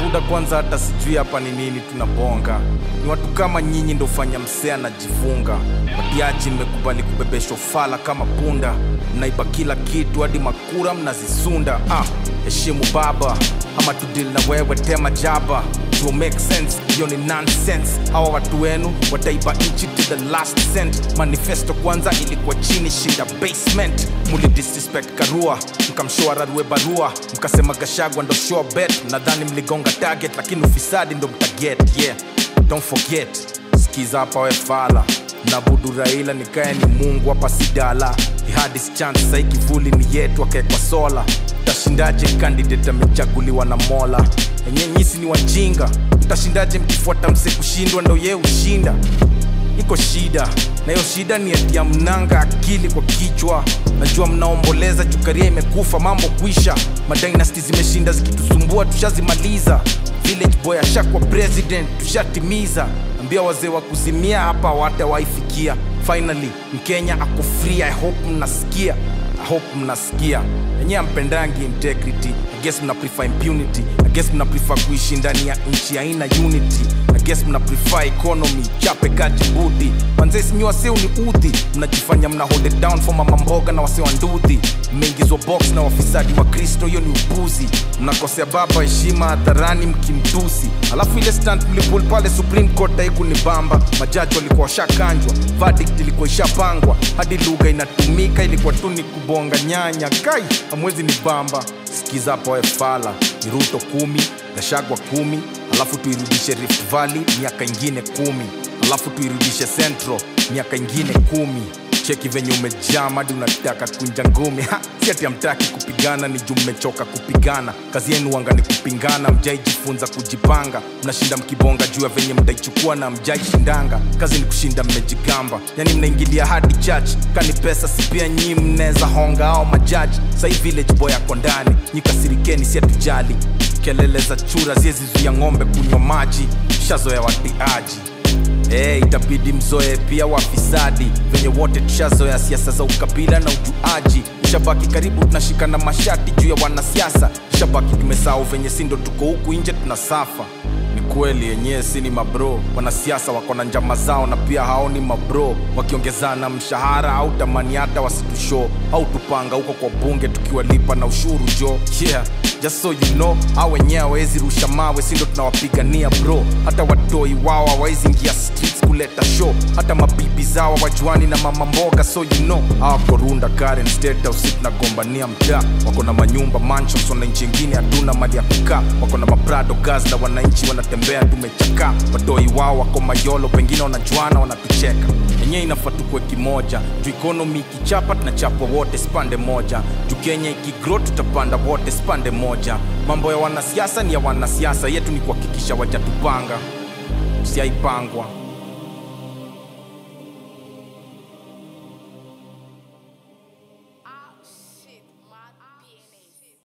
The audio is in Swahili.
buda kwanza hata sijui hapa ni nini tunabonga ni watu kama nyinyi ndo fanya msee anajifunga watiaji mmekubali kubebesha ufala kama punda mnaiba kila kitu hadi makura mnazisunda ah, heshimu baba ama tudil na wewe tema jaba to make sense hiyo ni nonsense hawa watu wenu wataiba nchi to the last cent manifesto kwanza ilikuwa chini shida basement muli disrespect karua mkamshoa rarue barua mkasema gashagwa ndo sure bet nadhani mligonga target lakini ufisadi ndo mtaget yeah don't forget skiza hapa we fala nabudu raila nikaye ni mungu hapa sidala ihadis chance sai kivuli ni yetu akaekwa sola tashindaje kandidate amechaguliwa na mola enye nyisi ni wajinga mtashindaje mkifuata mse kushindwa ndo ye ushinda iko shida na hiyo shida ni ati ya mnanga akili kwa kichwa najua mnaomboleza chukaria imekufa mambo kwisha madynasty zimeshinda zikitusumbua tushazimaliza village boy ashakwa president tushatimiza ambia wazee wa kuzimia hapa watawaifikia finally mkenya ako free i hope mnasikia i hope mnasikia enyewe ampendangi integrity i guess mna prefer impunity i guess mna prefer kuishi ndani ya nchi aina unity I guess mna prefer economy chape kati budi manze sinyi waseu ni udhi mnajifanya mna hold it down for mama mboga na wase wa ndudhi mmeingizwa box na wafisadi wa kristo hiyo ni upuzi mnakosea baba heshima hadharani mkimtusi alafu ile stand mlipul pale supreme court haiku ni bamba majaji walikuwa washakanjwa verdict ilikuwa ishapangwa hadi lugha inatumika ilikuwa tu ni kubonga nyanya kai amwezi ni bamba sikiza hapo we fala ni ruto kumi gashagwa kumi alafu tuirudishe rift valley miaka ingine kumi alafu tuirudishe central miaka ingine kumi cheki venye umejaa hadi unataka kunja ngumi Ha, si ati amtaki kupigana ni juu mmechoka kupigana kazi yenu wanga ni kupingana mjaijifunza kujipanga mnashinda mkibonga juu ya venye mtaichukua na mjaishindanga kazi ni kushinda mmejigamba yani mnaingilia hadi church kani pesa si pia nyii mneza honga au majaji sai village boy ako ndani nyikasirikeni si atujali kelele za chura ziezizuia ng'ombe kunywa maji shazoya watiaji Hey, itabidi mzoe pia wafisadi venye wote tushazoea siasa za ukabila na ujuaji ishabaki karibu tunashikana mashati juu ya wanasiasa ishabaki tumesahau venye sindo tuko huku nje tunasafa ni kweli yenyewe si ni mabro wanasiasa wako na njama zao na pia hao ni mabro wakiongezana mshahara au tamani hata wasitusho au tupanga huko kwa bunge tukiwalipa na ushuru jo yeah just so you know au wenyewe hawezi rusha mawe sindo tunawapigania bro hata watoi wao hawawezi ingia streets kuleta show hata mabibi zao wajuani na mama mboga so you know awakorunda karen state house tunagombania mtaa wako na manyumba mansions wananchi ingine hatuna mali ya kukaa wako na maprado gas na wananchi wanatembea tumechakaa watoi wao wako mayolo pengine wanajuana wanatucheka yenyewe inafaa tukwe kimoja juu ikonomi ikichapa tunachapwa wote spande moja juu kenya ikigro tutapanda wote spande moja mambo ya wanasiasa ni ya wanasiasa yetu ni kuhakikisha wajatupanga usiaipangwa